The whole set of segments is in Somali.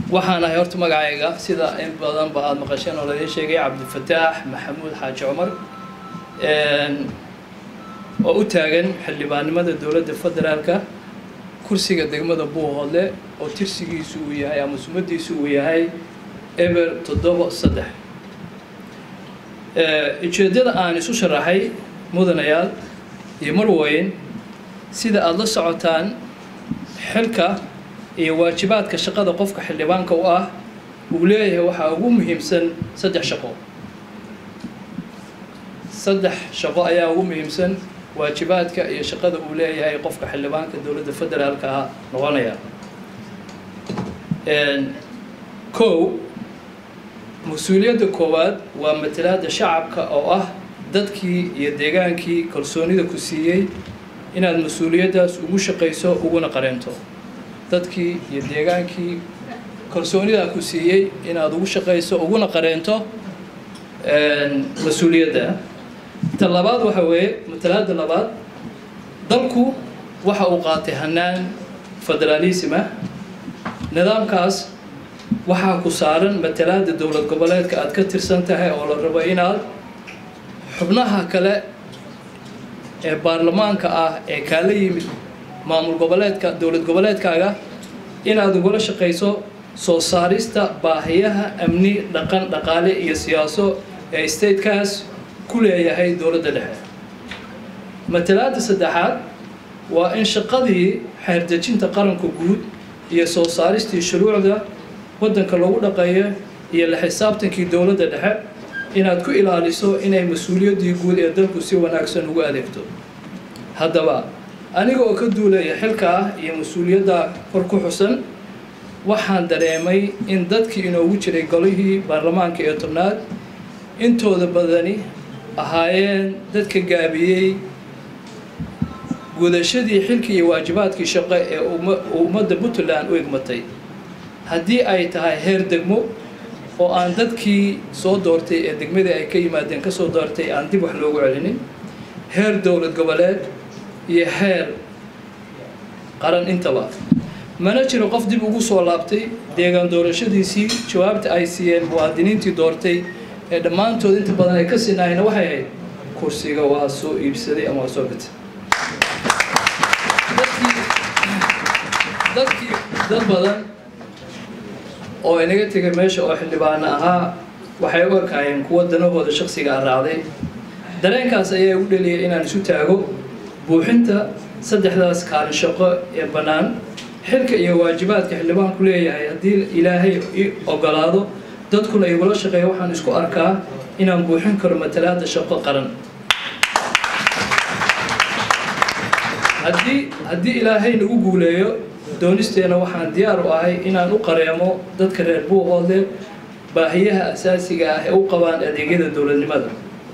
waxaan ahay horta magacayga sida in badanba aada maqasheen oo laga sheegay cabdifataax maxamuud xaaji cumar oo u taagan xildhibaannimada dowladda federaalka kursiga degmada buuhoodle oo tirsigiisu uu yahay ama sumadiisu uu yahay eber toddoba saddex ujeeddada aan isu sharaxay mudanayaal iyo marweyn sida aada la socotaan xilka iyo waajibaadka shaqada qofka xildhibaanka u ah uu leeyahay waxaa ugu muhiimsan saddex shaqo saddex shaqo ayaa ugu muhiimsan waajibaadka iyo shaqada uu leeyahay qofka xildhibaanka dowladda federaalka ah noqonaya kow mas-uuliyadda koowaad waa matalaadda shacabka oo ah dadkii iyo deegaankii kalsoonida ku siiyey inaad mas-uuliyaddaas ugu shaqayso uguna qareento dadkii iyo deegaankii kalsoonidaa ku siiyey inaad ugu shaqayso uguna qareento mas-uuliyadda ta labaad waxa weeye matalaadda labaad dalku waxa uu qaatay hanaan federaalisma nidaamkaas waxaa ku saaran matalaadda dowlad goboleedka aad ka tirsan tahay oo la rabo inaad xubnaha kale ee baarlamaanka ah ee kaala yimid maamul goboleedka dowlad goboleedkaaga inaad ugula shaqayso soo saarista baahiyaha amni dhaqan dhaqaale iyo siyaaso ee statekaas ku leeyahay dowladda dhexe matalaadda saddexaad waa in shaqadii xeerdejinta qaranka guud iyo soo saaristii shuruucda waddanka lagu dhaqeeyo iyo la xisaabtankii dowladda dhexe inaad ku ilaaliso inay mas-uuliyaddii guud ee dalku si wanaagsan ugu adeegto haddaba aniga oo ka duulaya xilka ah iyo mas-uuliyadda kor ku xusan waxaan dareemay in dadkii inoogu jiray golihii baarlamaanka ee tobnaad intooda badani ahaayeen dadka gaabiyey gudashadii xilkii iyo waajibaadkii shaqo ee ummadda puntland u egmatay haddii ay tahay heer degmo oo aan dadkii soo doortay ee degmadii ay ka yimaadeen ka soo doortay aan dib wax loogu celinin heer dowlad goboleed iyo heer qaran intaba mana jiro qof dib ugu soo laabtay deegaan doorashadiisii jawaabta ay siiyeen muwaadiniintii doortay ee dhammaantood inta badan ay ka sinaayeen waxay ahayd kursiga waa soo iibsaday ama waa soo gatay dadkii dad badan oo inaga tegay meesha oo xildhibaana ahaa waxay u arkaayeen kuwa danahooda shaksiga a raacday dareenkaas ayaa igu dheliyay inaan isu taago buuxinta saddexdaas kaalin shaqo ee bannaan xilka iyo waajibaadka xildhibaanku leeyahay haddii ilaahay i ogolaado dadkuna igula shaqeeya waxaan isku arkaa inaan buuxin karo matalaadda shaqo qaran haddii haddii ilaahay nagu guuleeyo doonisteena waxaan diyaar u ahay inaan u qareemo dadka reer buuhoodle baahiyaha asaasiga ah ee u qabaan adeegyada dowladnimada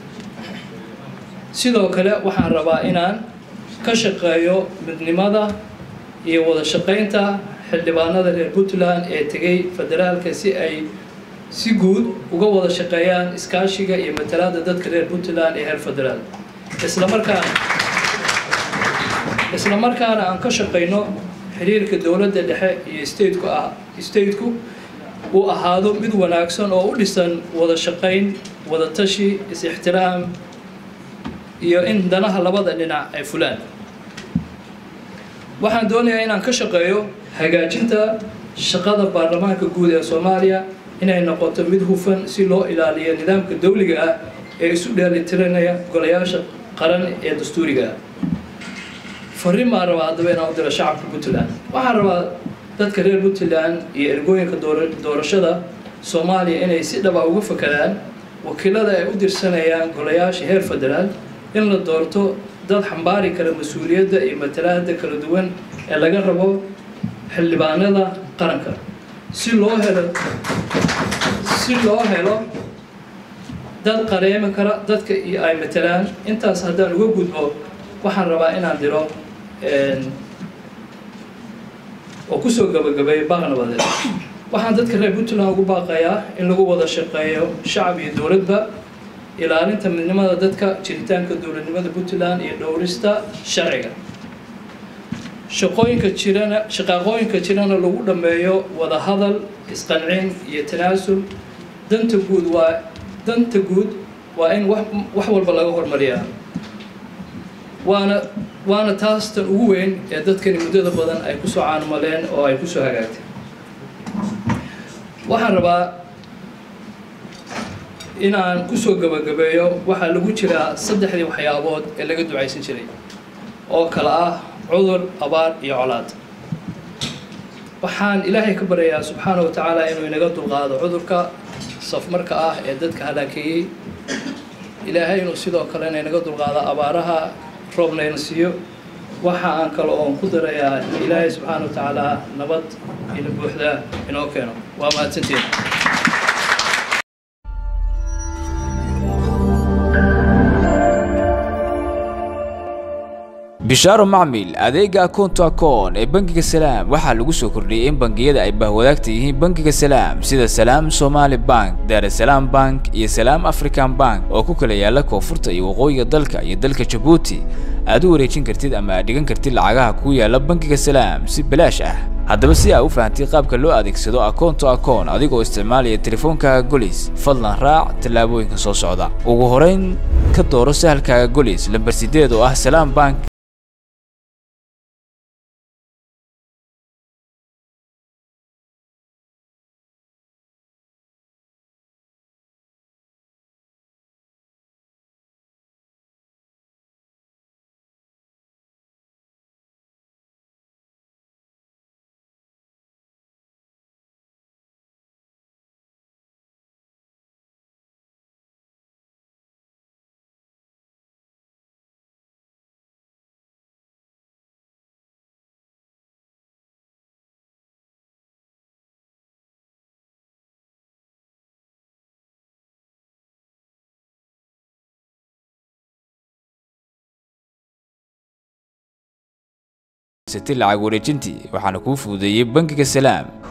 sidoo kale waxaan rabaa inaan ka shaqeeyo midnimada iyo wada shaqaynta xildhibaanada reer puntland ee tegay federaalka si ay si guud uga wada shaqeeyaan iskaashiga iyo matalaada dadka reer puntland ee heer federaal islamarkaana isla markaana aan ka shaqayno xiriirka dowladda dhexe iyo stateku ah stateku uu ahaado mid wanaagsan oo u dhisan wada shaqayn wada tashi is-ixtiraam iyo in danaha labada dhinac ay fulaan waxaan doonayaa inaan ka shaqeeyo hagaajinta shaqada baarlamaanka guud ee soomaaliya inay noqoto mid hufan si loo ilaaliyo nidaamka dawliga ah ee isu dheelitiranaya golayaasha qaran ee dastuuriga ah farriin baan rabaa haddaba inaan u diro shacabka puntland waxaan rabaa dadka reer puntland iyo ergooyinka doorashada soomaaliya inay si dhaba uga fakaraan wakiilada ay u dirsanayaan golayaasha heer federaal in la doorto dad xambaari kara mas-uuliyadda iyo matalaada kala duwan ee laga rabo xildhibaanada qaranka si loo helo si loo helo dad qareemi kara dadka iyo ay matalaan intaas haddaan uga gudbo waxaan rabaa inaan diro oo kusoo gabagabeeyo baaq nabadeed waxaan dadka reer puntland ugu baaqayaa in lagu wada shaqeeyo shacab iyo dowladba ilaalinta midnimada dadka jiritaanka dowladnimada puntland iyo dhowrista sharciga shaqooyinka jirana shaqaaqooyinka jirana lagu dhammeeyo wada hadal isqancin iyo tanaasul danta guud waa danta guud waa in wax wax walba laga hormariyaa waana waana taas tan ugu weyn ee dadkani muddada badan ay kusoo caanumaleen oo ay kusoo hagaagtay waxaan rabaa in aan kusoo gabagabeeyo waxaa lagu jiraa saddexdii waxyaabood ee laga ducaysan jiray oo kale ah cudur abaar iyo colaad waxaan ilaahay ka baryayaa subxaana wa tacaala inuu inaga dulqaado cudurka safmarka ah ee dadka halaakeeyey ilaahay inuu sidoo kalena inaga dulqaado abaaraha roobnayna siiyo waxa aan kale oon ku darayaa ilaahay subxaana wa tacaala nabad ina buuxda inoo keeno waa mahadsantiin bishaaro macmil adeega akoonto akoon ee bangiga salaam waxaa lagu soo kordhiyey in bangiyada ay bahwadaagta yihiin bangiga salaam sida salaam somaali bank daarasalaam bank iyo salaam african bank oo ku kala yaala koonfurta iyo waqooyiga dalka iyo dalka jabuuti aad u wareejin kartid ama aad dhigan kartid lacagaha ku yaala bangiga salaam si balaash ah haddaba si aa u fahamtay qaabka loo adeegsado akoonto akoon adigoo isticmaalaya teleefoonkaaga golis fadlan raac tallaabooyinka soo socda ugu horeyn ka dooro sahalkaaga golis lambar sideed oo ah salaam bank sati lacag wareejintii waxaana kuu fududeeyey bangiga salaam